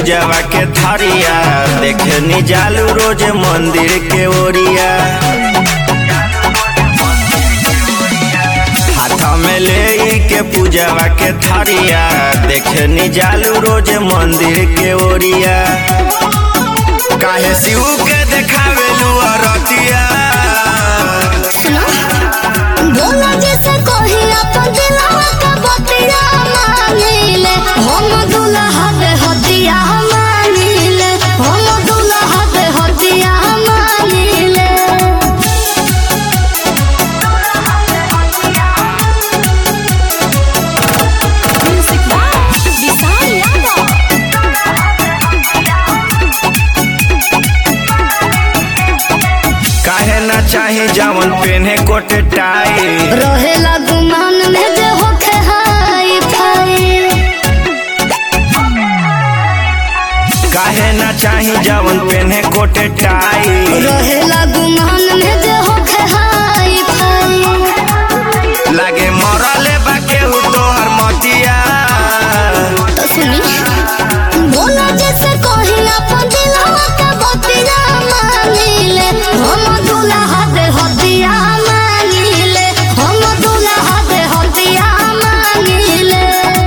पूजावा के थरिया देखे नी जालू रोज मंदिर के ओरिया हाथ में ले के पूजावा के थरिया देखे नी जालू रोज मंदिर के ओरिया काहे शिव के देखावेलू अरतिया सुनो बोला जैसे कोही अपन दिलवा का बतिया मानिले हम दुल्हा दे हदिया मानिले हम दुल्हा दे हदिया मानिले म्यूजिक बाय विशाल यादव काहे ना चाहे जावन पेन्हे कोट टाई रहेला गुमान में जे होखे हाई फाई काहे ना चाही जावन पेन्हे कोट टाई रहेला गुमान में जे होखे हाई फाई लागे मरले बा केहू तोहर मतिया तो सुनी बोला जैसे कोही अपन दिलवा का बतिया मानिले हम दुल्हा दे हदिया मानिले हम दुल्हा दे हदिया मानिले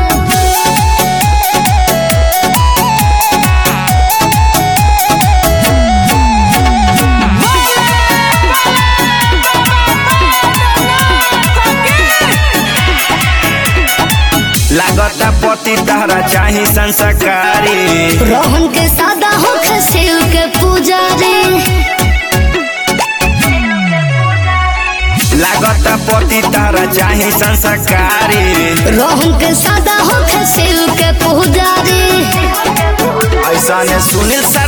लागता पति तहरा चाही संस्कारी रोहन के सादा होखे शिव के पुजारी लागता पति तहरा चाही संस्कारी रोहन के सादा होखे शिव के पुजारी ऐसा ने सुनील सा